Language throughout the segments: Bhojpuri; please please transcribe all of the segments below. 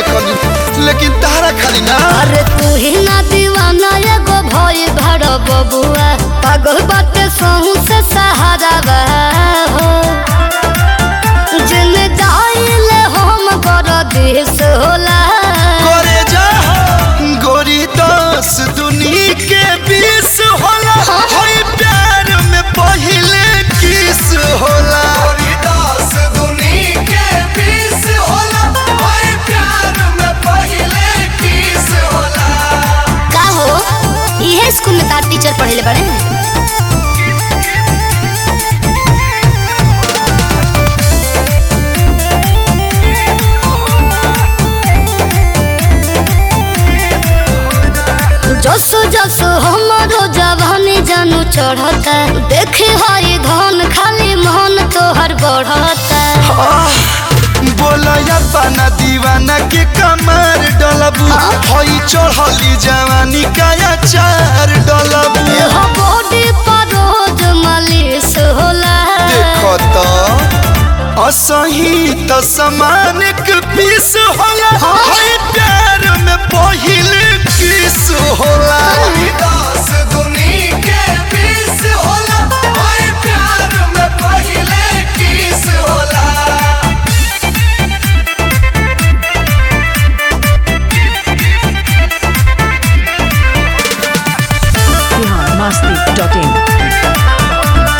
देखनी लेकिन तारा खाली ना अरे तू ही ना दीवाना एगो भई भड़ बबुआ पागल बाटे सहू से सहारा बा हो जिन जाइले हम कर देश होला करे जा गोरी दस दुनी के बीस होला होई प्यार में पहिले किस होला गोरी दस दुनी के बीस होला होई प्यार में पहिले किस होला का हो इहे स्कूल में तार टीचर पढ़ेले बड़े जसो जसो हमारो जवानी जानू चढ़ता देखे हई धन खाली मन तोहर बढ़ता बोलया पाना दीवाना के कमर डलबू हई चढ़ली जवानी काया चार डलबू हो बॉडी पर रोज मालिश होला देखो तो असही त समान के पीस होला हई प्यार में पहिले किस होला दस दुनी के पीस होला हई प्यार में पहिले किस होला biharmasti.in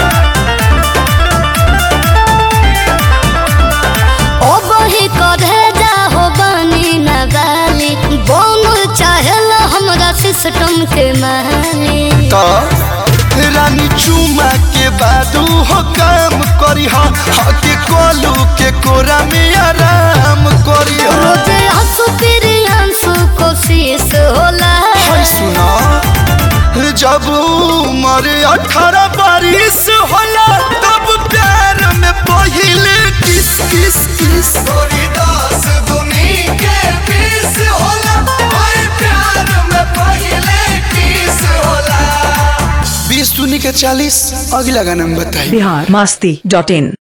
ओ बही करे जा हो बनी न गाली बोल चाहेला हमरा सिस्टम के माली तो रानी चुमा के बादू हो काम करी हा के कोलू के कोरा में आराम करी हा रोजे हंसू फिर हंसू कोशिश होला हाय सुना जब उम्र अठारह बारिश होला तब प्यार में पहिले किस किस किस गोरी दास दुनी के बीस होला हाय प्यार में पहिले किस होला बीस दुनी के चालीस अगला गाना में बताई biharmasti.in